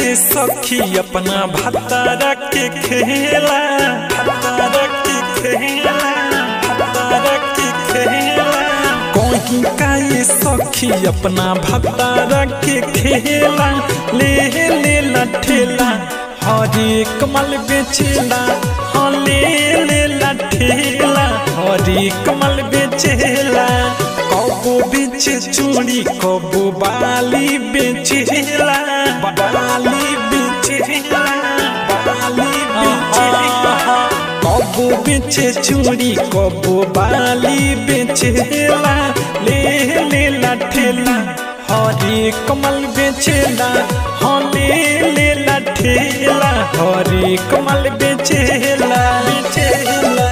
ये सखी अपना भतारा के खेला भतारा के खेला भतारा के खेला कहीं का ये सखी अपना भतारा के खेला ले ले लठेला हरे कमल बेचेला हाँ ले ले लठेला हरे कमल बेचेला कबो बेचे चूड़ी कबो बाली बेचेला बाली बेचेला बाली बेचेला कबो बेचे चूड़ी कबो बाली बेचेला ले ले लठेला हरे कमल बेचेला हाँ ले ले लठेला हरे कमल बेचेला बेचेला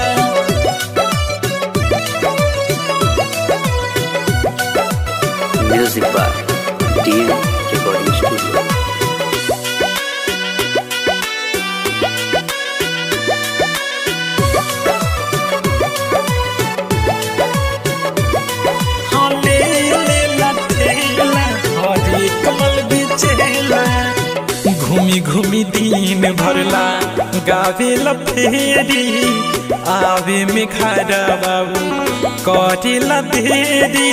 Music by DM Recording Studio. हाँ ले ले लठेला हरे कमल बेचेला घूमी घूमी दिन भरला गावे फेरी आवे में खड़ा बाबू करेला देरी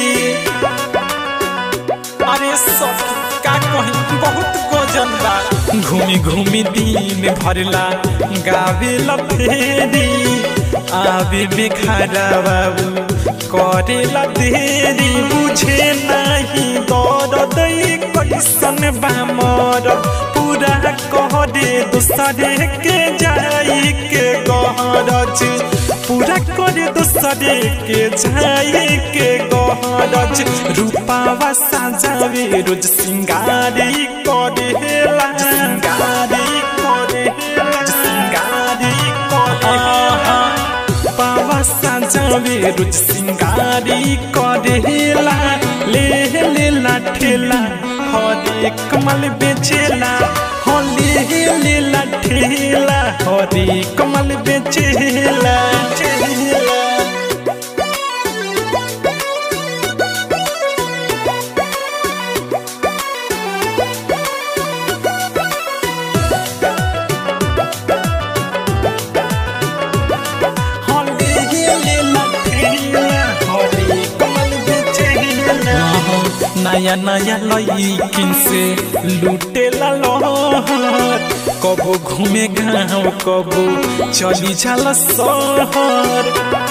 अरे सब का कहीं बहुत गजन बा घूमी घूमी दिन भरला गावे फेरी आवे में खड़ा बाबू करेला देरी बुझे नहीं दर्द कैसन बा मर पूरा करे दूसरे के जाई के गहरज पूरा करे दूसरे के जाई के गहरज रूपावा साजावे रोज सिंगारी करेला सिंगारी करेला सिंगारी करेला पावा साजावे रोज सिंगारी करेला ले ले लाठेला हरे कमल बेचेला हो ले ले लाठेला हरे कमल बेचेला बेचेला नया नया लईकिन से लूटे लहर कबो घूमे गाँव कबो चली जाला शहर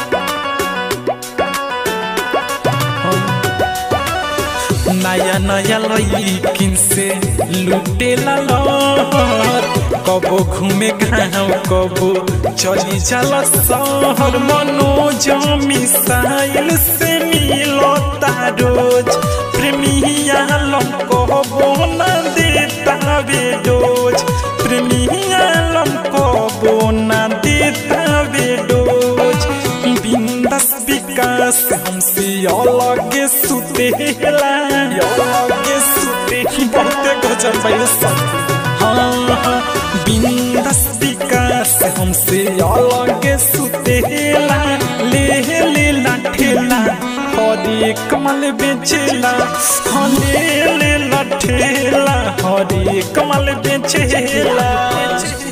नया नया लईकिन से लूटे लहर कबो घूमे गाँव कबो चली जाला शहर मनोज मिसाइल से मिलो रोज प्रेमिया लम कबो न देता बेडोज प्रेमिया लम कबो न देता बेडोज बिंदस विकास हमसे अलग सुतेला अलग सुते बहुते गजब भाई सब हाँ हाँ बिंदस विकास हमसे अलग सुतेला ले ले लाठेला हरे कमल बेचेला हाँ ले ले लाठेला हरे कमल बेचेला